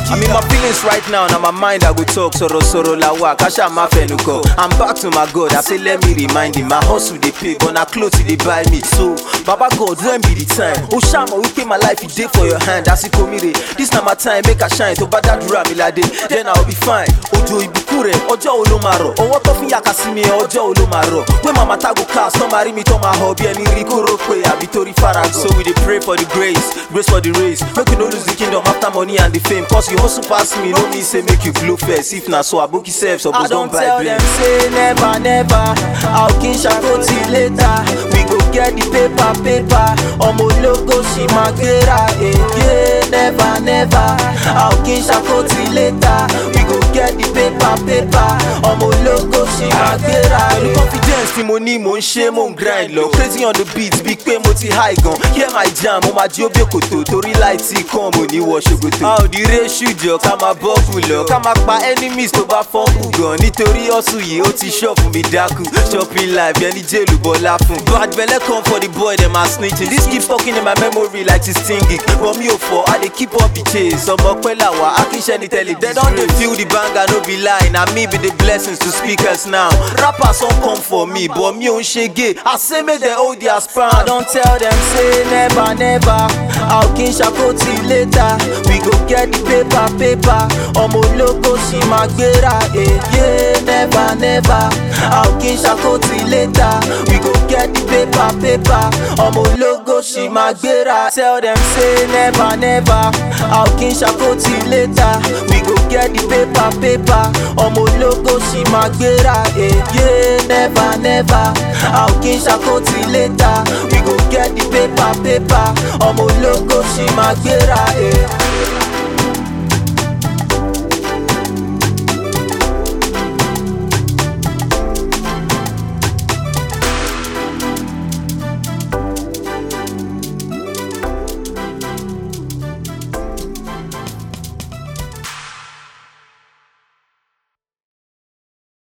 I'm in my feelings right now, now my mind I go talk. Soro soro la wa, kasha ma fenuko. I'm back to my God, I say let me remind him. My hustle they pay, but na clothes they buy me. So, Baba God, when be the time? Oh Shama, we pay my life, it day for your hand. That's it, komire. This na my time, make a shine. To bada dura mi lade, then I'll be fine. Ojo ibukure, ọjọ́ wo ló máa rọ̀? Ọwọ́ tó fi yàkà sí mi, ọjọ́ wo ló máa rọ̀? Pé màmá tágò cast, tọ́ máa rí mi tọ́ máa họ bí ẹni rí kóró pé àbí torí faragan. So we dey pray for the grace, grace for the race. Make we no lose the kingdom after money and the fame. Cause you hustle pass me, no mean say make you blow first. If na so, aboki sef suppose don buy tell blame. them say never never how kin ṣàkó till later we go get the paper paper ọmọ ológo ṣì máa gbéra èyí never never how kin ṣàkó till later we go get the paper paper ọmọ ológo ṣì máa gbéra Pẹ̀lú èyí. confidence tí mo ní mò ń ṣe mò ń grind lọ. Crazy on the beat bíi pé mo ti high gan. Hear my jam, mo máa jí ó bí òkòtò. Torí láì tí kan mo ní wọ ṣòkòtò. A ò ní ré ṣùjọ ká máa bọ́ọ̀bù lọ. Ká máa pa enemies tó bá fọ́ọ̀bù gan. Nítorí ọ̀sùn yìí ó ti ṣọ́ọ̀bù mi dákú. Shopping life yẹn ní jẹ́lù bọ́lá fún. Bad belle come for the boy dem are snitching. This keep talking in my memory like it's stinging. But mi ò fọ, I dey keep up the chase. Ọmọ pẹ́ làwà, akínṣẹ́ ni tẹ́lẹ̀. They don dey feel the banger, no be lie. Na me be the blessings to speakers now. Rappers don come for me, but mi ò ń ṣe gay. I say make dem hold their I span. don tell them say never never how kin ṣàkó till later we go get the paper paper ọmọ ológo ṣì máa gbéra èyí never never how kin ṣàkó till later we go get the paper paper ọmọ ológo ṣì máa gbéra tell them say never never how kin ṣàkó till later we go get the paper paper ọmọ ológo ṣì máa gbéra èyí never never how kin ṣàkó till later we go get the paper paper ọmọ ológo ṣì máa gbéra. Eh.